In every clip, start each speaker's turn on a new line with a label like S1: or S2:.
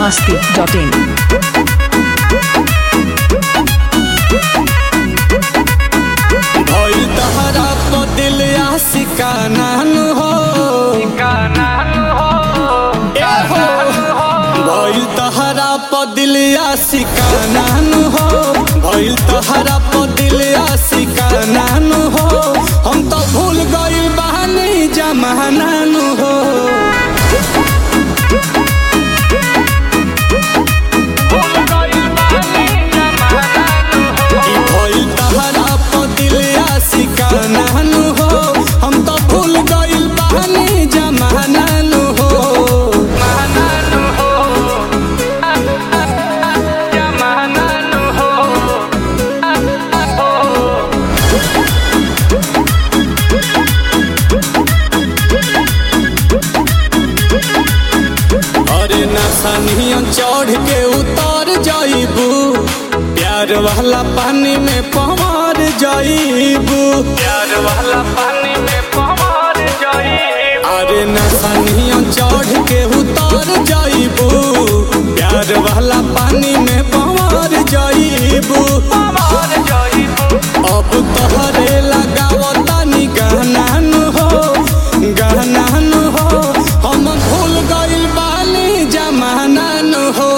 S1: masti.in.
S2: भइल तहरा तो दिल आशिका नान हो ए हो भइल तहरा प दिल आशिका नान हो भइल तहरा प दिल आशिका नान हो हम तो भूल गइल बहानी जमानान हो ई भइल तहरा प दिल आशिका नान हो हम तो भूल गइल बहानी जमानान हो अरे नसनिया चढ़ के उतर जाइबू प्यार वाला पानी में पवार जाइबू प्यार वाला पानी में पवार जाइबू अरे नसनिया चढ़ के उतर जाइबू प्यार वाला पानी में पवार जाइबू पवार जाइबू अब तोहरे लगावता नी गहनान हो गहनान हो हम भूल गइल बानी जमानान हो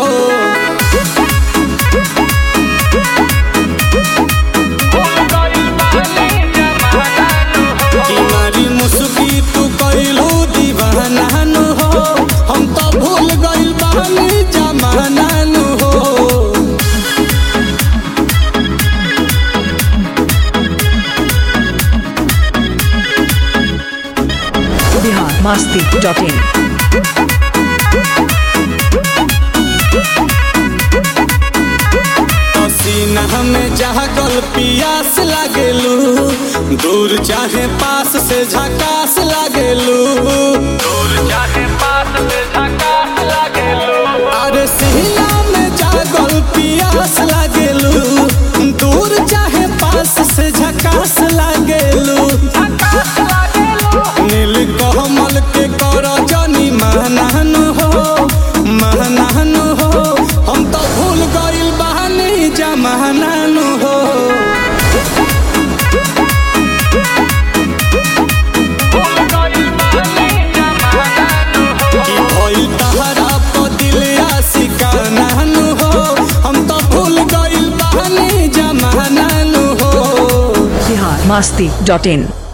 S2: कि मारी मुस्की तू कइलू दीवानान हो हम तो भूल गइल बानी जमानान हो
S1: Bihar masti.in.
S2: पसीना में जागल पियास लागेलू दूर चाहे पास से झकास लागेलू दूर चाहे पास से झकास लागेलू अरे सीना में जागल पियास लागेलू दूर चाहे पास से झकास लागेलू नील कमल के कर जनी महनान हो महनान हो हम तो भूल गइल बहानी जमानान हो कि भइल तहरा प दिल आशिका नान हो हम तो भूल गइल बहानी जमानान हो
S1: Bihar masti.in.